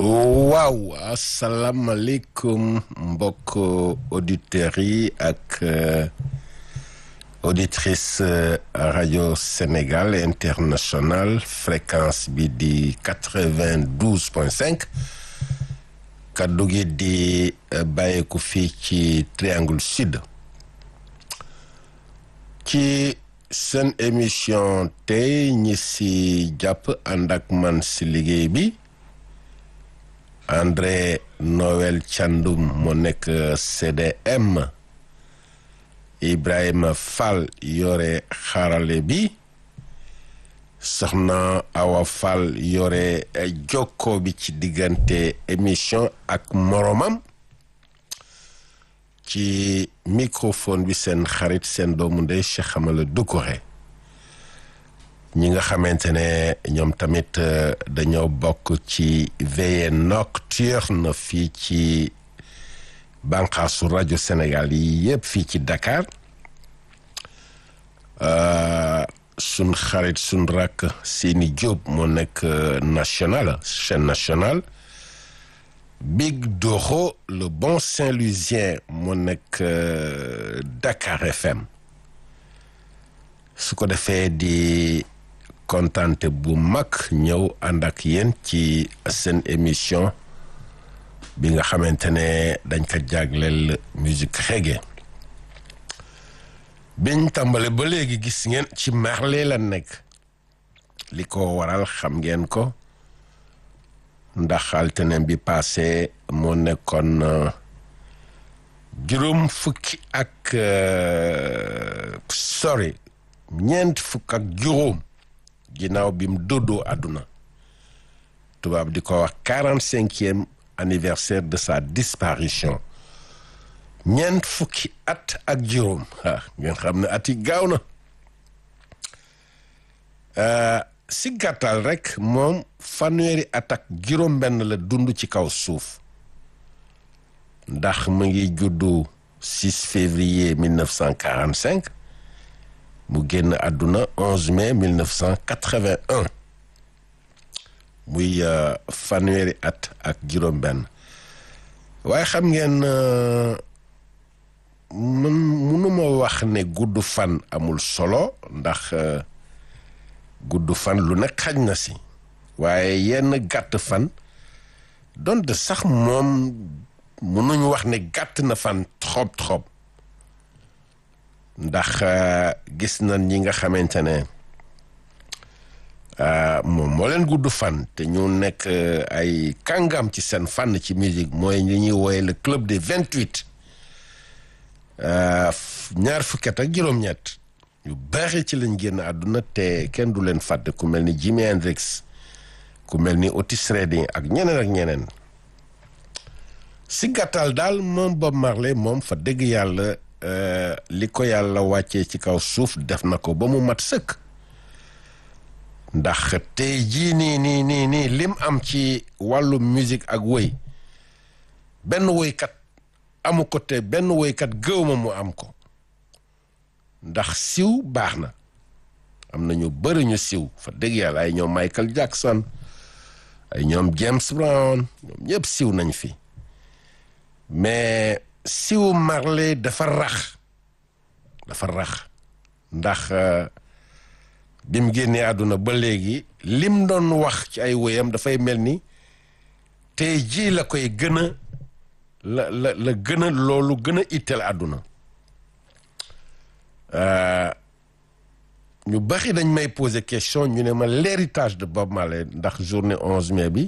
waaw asalaamaaleykum mbokk auditeurs yi ak auditrice rajo Sénégal international fréquence bi di quatre-vingt-douze point cinq kaddu gi di bàyyeeku fii ci triangle sud ci seen émission tey ñi si jàpp ànd ak man si liggéey bi André Noël Thiandoum moo nekk CDM Ibrahima Fall yore xarale bi soxna Awa Fall yore jokko bi ci diggante émission ak moromam ci microphone bi seen xarit seen doomu ndey Cheikh Amala Doucouré ñi nga xamante ne ñoom tamit dañoo bokk ci veillée nocturne fii ci bànqaasu rajo Sénégal yi yëpp fii ci Dakar sun xarit sun rakk Sini Diop moo nekk national chaîne nationale Big Doro le bon Saint-Louisien moo nekk Dakar FM su ko defee di kontante bu mag ñëw ànd ak yéen ci seen émission bi nga xamante ne dañ ko jagleel musique reggae biñ tàmbale ba léegi gis ngeen ci Marley la nekk li ko waral xam ngeen ko ndax altine bi passé moo nekkoon juróom fukki ak sorry ñeent fukk ak juróom ginnaaw bi mu doddoo àdduna tubaab di ko wax quarante cinquième anniversaire de sa disparition ñeent fukki at ak juróom ah ngeen xam ne at yi gaaw na si gàttal rek moom fanweeri at ak juróom benn la dund ci kaw suuf ndax mu ngi juddu 6 février 1945 mu génn àdduna 11 mai 1981 muy fanweeri at ak juróom benn waaye xam ngeen man mënuma wax ne gudd fan amul solo ndax gudd fan lu ne xaj na si waaye yenn gàtt fan donte sax moom mënuñu wax ne gàtt na fan trop trop ndax gis nañ ñi nga xamante ne moom moo leen gudd fan te ñu nekk ay kàngam ci seen fànn ci musique mooy li ñuy wooye le club des vingt-huit ñaar fukki at ak juróom-ñett yu bari ci lañ génn àdduna te kenn du leen fàtte ku mel ni Jimi Hendrix ku mel ni Otis Redding ak ñeneen ak ñeneen si gàttal daal moom Bob Marley moom fa dëgg yàlla li ko yàlla wàccee ci kaw suuf def na ko ba mu mat sëkk ndax tey jii nii nii nii nii lim am ci wàllu musique ak woy benn woykat amu ko te benn woykat gëwma mu am ko ndax siw baax na am na ñu bëri ñu siw fa dëgg yàlla ay ñoom Michael Jackson ay ñoom James Brown ñoom ñëpp siw nañ fi mais siw Marley dafa rax dafa rax ndax bi mu génnee àdduna ba léegi lim doon wax ci ay woyam dafay mel ni tey jii la koy gën a la la la gën a loolu gën a itteel àdduna ñu bari dañ may poser question ñu ne ma l'héritage de Bob Marley ndax journée onze mai bi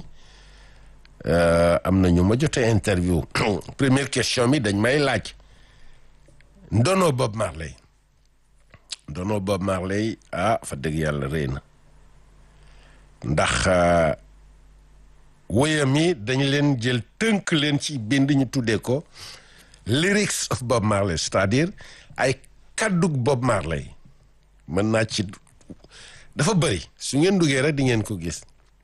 am na ñu ma jotee interview première question bi dañ may laaj ndono Bob Marley ndono Bob Marley ah fa dëgg yàlla rëy na ndax woyam yi dañ leen jël tënk leen ci bind ñu tuddee ko lyrics of Bob Marley c'est-à-dire ay kàddug Bob Marley mën naa ci dafa bëri su ngeen duggee rek di ngeen ko gis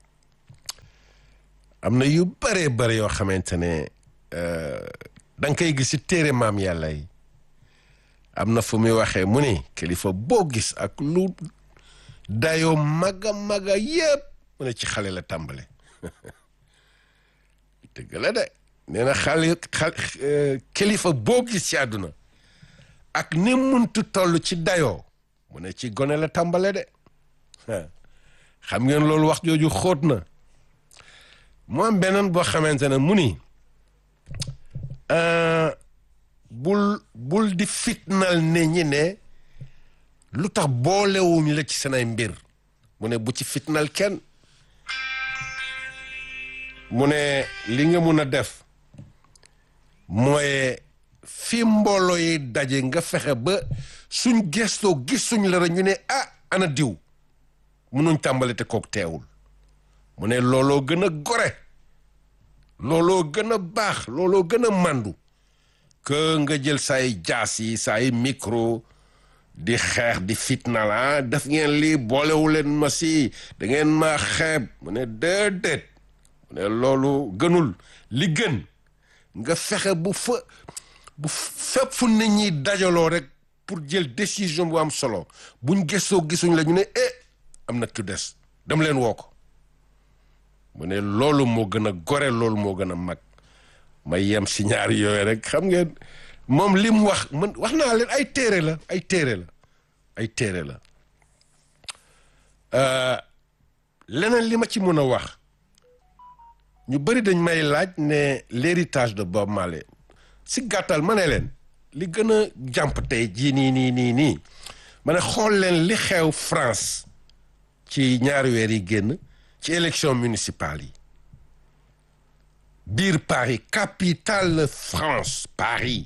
am na yu bëree bëri yoo xamante ne da nga koy gis ci téere maam yàlla yi am na fu muy waxee mu ni kilifa boo gis ak lu dayoo maga maga yépp mu ne ci xale la tàmbale dëgg la de nee na xale xal kilifa boo gis ci àdduna ak ni muntu toll ci dayoo mu ne ci gone la tàmbale de xam ngeen loolu wax jooju xóot na mu am beneen boo xamante ne mu ni bul bul di fitnal ne ñi ne lu tax boolewuñ la ci seenay mbir mu ne bu ci fitnal kenn mu ne li nga mun a def mooy fi mbooloo yi daje nga fexe ba suñ gestoo gisuñ la rek ñu ne ah ana diw munuñ tàmbali te kook teewul mu ne looloo gën a gore looloo gën a baax looloo gën a màndu que nga jël say jaas yi say micro di xeex di fitna la def ngeen lii boolewu leen ma si da ngeen ma xeeb mu ne déedéet mu ne loolu gënul li gën nga fexe bu fa bu fépp fu nit ñi dajaloo rek pour jël décision bu am solo buñ gëstoo gisuñ la ñu ne eh am na ku des dem leen woo ko mu ne loolu moo gën a gore loolu moo gën a mag ma yem si ñaari yooyu rek xam ngeen moom li mu wax man wax naa leen ay téere la ay téere la ay téere la leneen li ma ci mën a wax ñu bëri dañ may laaj ne l'héritage de Bob Marley si gàttal ma ne leen li gën a jàmp tey jii nii nii nii nii ma ne xool leen li xew France ci ñaari weer yi génn ci élection municipale yi biir Paris capitale France Paris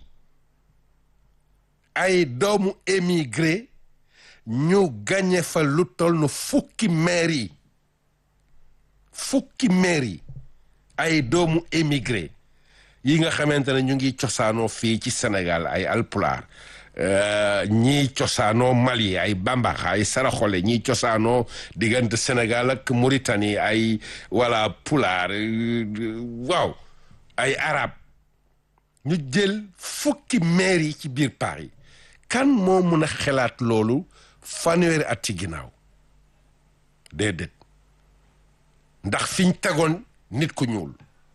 ay doomu émigré ñu gagné fa lu toll nu fukki maire yi fukki maire yi ay doomu émigré yi nga xamante ne ñu ngi cosaanoo fii ci Sénégal ay alpulaar ñii cosaanoo Mali ay bambax ay saraxole ñii cosaanoo diggante Sénégal ak Mauritanie ay wala pulaar waaw ay arab ñu jël fukki maire yi ci biir Paris kan moo mun a xelaat loolu fanweeri at ci ginnaaw déedéet ndax fiñ tegoon nit ku ñuul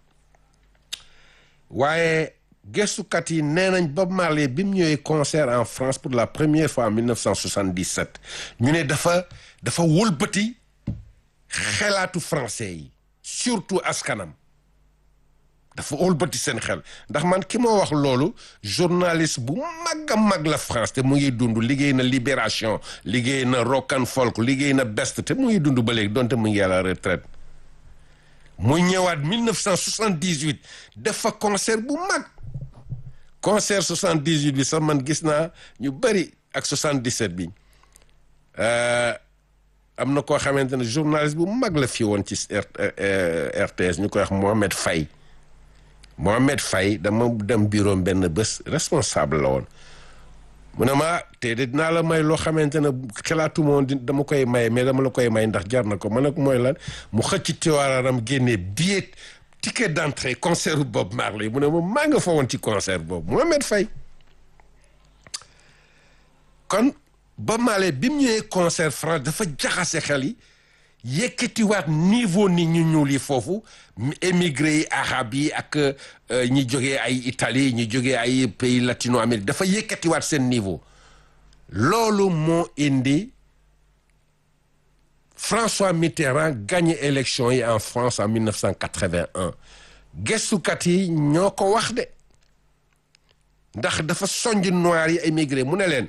waaye gëstukat yi nee nañ Bob Marley bi mu ñëwee concert en France pour la première fois en 1977 ñu ne dafa dafa wëlbati xelaatu français yi surtout askanam dafa wëlbati seen xel ndax man ki ma wax loolu journaliste bu mag a mag la France te mu ngi dund liggéey na Libération liggéey na Rock and Folk liggéey na Best te mu ngi dund ba léegi donte mu ngi à la retraite mu ñëwaat 1978 def fa concert bu mag concert 78 bi sax man gis naa ñu bëri ak 77 bi am na koo xamante ne journaliste bu mag la fi woon ci RTS ñu koy wax Mohamed Faye Mohamed Faye dama dem bureau benn bés responsable la woon mu ne ma te de dinaa la may loo xamante ne xalaatu moon dama koy maye mais dama la koy may ndax jar na ko ma ne ko mooy lan mu xëcc tiwaaram génnee billet ticket d'entrée concert Bob Marley mu ne ma maa nga fa woon ci concert boobu Mohamed Faye kon Bob Marley bi mu ñëwee concert France dafa jaxase xel yi yëkkatiwaat niveau nit ñu ñuul yi foofu émigré yi arabe yi ak ñi jógee ay Italie ñi jógee ay pays latino amérique dafa yëkkatiwaat seen niveau loolu moo indi François Mitterrand gagné élection yi en France en 1981 gëstukat yi ñoo ko wax de ndax dafa sonj noir yi émigré mu ne leen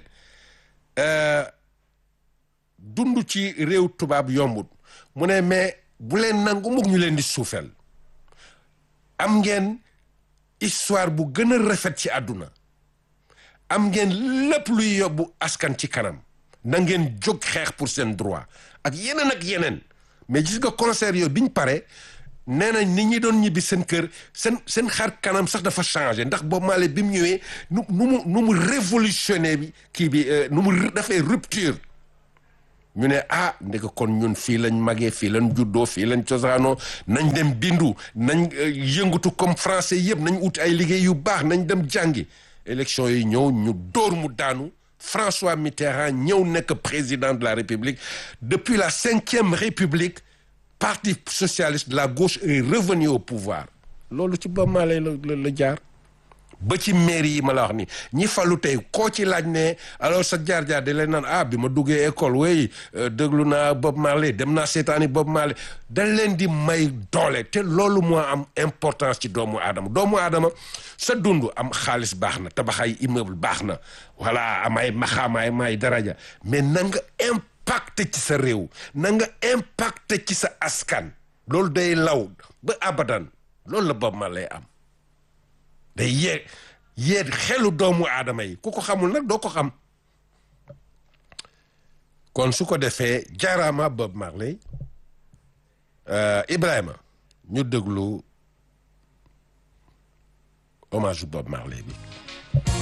dund ci réew tubaab yombut mu ne mais bu leen nangu mukk ñu leen di suufeel am ngeen histoire bu gën a rafet ci àdduna am ngeen lépp luy yóbbu askan ci kanam na ngeen jóg xeex pour seen droit ak yeneen ak yeneen mais gis nga concert yooyu biñ pare nee nañ nit ñi doon ñibbi seen kër seen seen xar kanam sax dafa changé ndax Bob Marley bi mu ñëwee nu nu mu nu mu révolutionné bi kii bi nu mu dafay rupture ñu ne ah ndeke kon ñun fii lañ magee fii lañ juddoo fii lañ cosaanoo nañ dem bindu nañ yëngatu comme français yëpp nañ ut ay liggéey yu baax nañ dem jàngi élection yi ñëw ñu dóor mu daanu François Mitterrand ñëw nekk président de la République depuis la cinquième République parti socialiste de la gauche est revenu au pouvoir loolu ci Bob Marley la la jaar ba ci mairie yi ma la wax ni ñi falu tey koo ci laaj ne alors sa jaar-jaar di leen naan ah bi ma duggee école wey déglu naa Bob Marley dem naa seetaani Bob Marley dañ leen di may doole te loolu moo am importance ci doomu aadama doomu aadama sa dund am xaalis baax na tabax ay immeuble baax na voilà am ay maxaamaay may daraja mais na nga impacté ci sa réew na nga impacté ci sa askan loolu day law ba abadan loolu la Bob Marley am day yee yee xelu doomu aadama yi ku ko xamul nag doo ko xam kon su ko defee jaaraama Bob Marley Ibrahima ñu déglu hommage Bob Marley bi